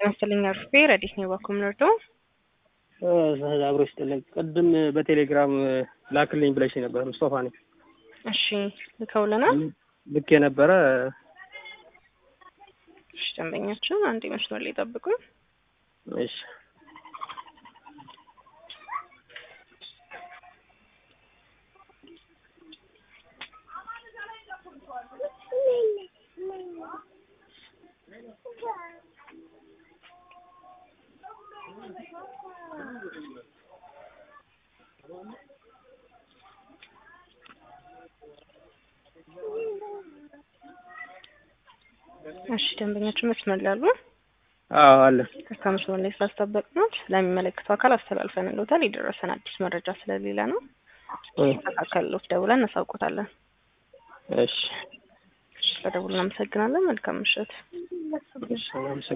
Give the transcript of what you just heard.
መሰለኝ አርፌ ረዲት ነው ባኩም ነርዶ አብሮ ይስጥልኝ። ቅድም በቴሌግራም ላክልኝ ብለሽ ነበር። ሙስጠፋ ነኝ። እሺ ልከውልናል። ልክ የነበረ እሺ ደንበኛችን አንድ መስመር ላይ ጠብቁኝ። እሺ እሺ ደንበኛችን መስመር ላይ አሉ። አዎ አለ። ከካ መስመር ላይ ስላስጠበቅነው ስለሚመለከተው አካል አስተላልፈን ልዎታል። የደረሰን አዲስ መረጃ ስለሌለ ነው። ተካከልሎት ደውለን እናሳውቆታለን። እሺ ስለደውሉ እናመሰግናለን። መልካም ምሽት። እሺ